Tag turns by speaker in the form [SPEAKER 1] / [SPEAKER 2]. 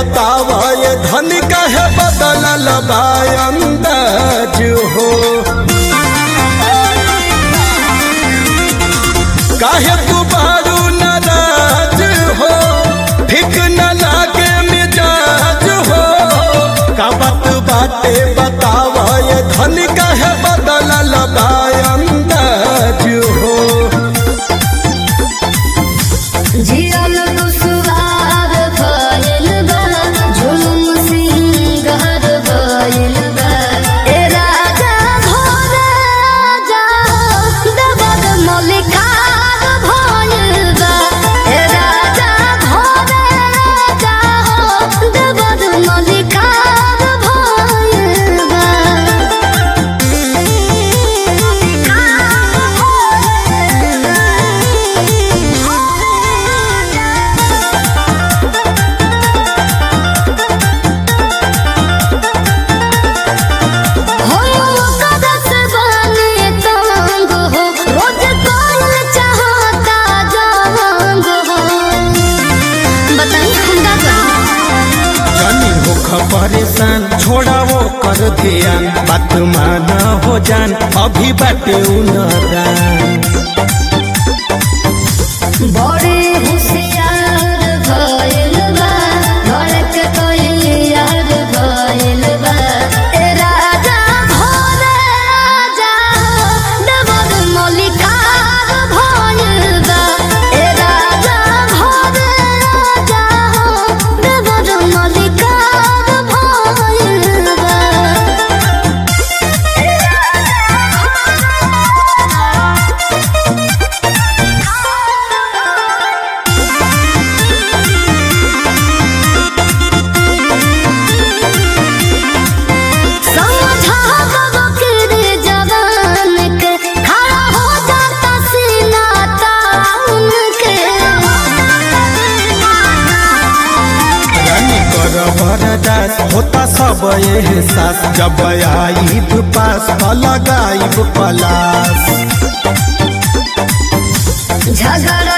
[SPEAKER 1] बतावा ये धन कहे बदलल बा अंदाज हो काहे तू बारू नाराज हो ठीक न लागे मिजाज हो का बात बाटे बतावा ये धन कहे बदलल बा अंदाज हो
[SPEAKER 2] जियल दुसवार भइल बा जुलुम सिंगार भइल बा ए राजा भोर राजा दबद मलिकार भइल बा ए राजा भोर राजा दबद मलिकार भइल बा हो कदस बने तंग हो रोज कॉल चाहता जंग हो बताइए हम का करें
[SPEAKER 1] जानी होख परेशान छोड़ा वो कर ध्यान बात माना हो जान अभी बाटे उनरान
[SPEAKER 2] बड़े होशियार भइल बा धड़क तैयार भइल बा ए राजा भोर राजा दबद मलिकार भइल बा ए राजा भोर राजा दबद मलिकार भइल बा समझा बकरे जवान के खड़ा हो जाता सीना ताउन के
[SPEAKER 1] रानी कर बरदास होता सब एहसास जब आईब पास लगाईब पलास
[SPEAKER 2] झगड़ा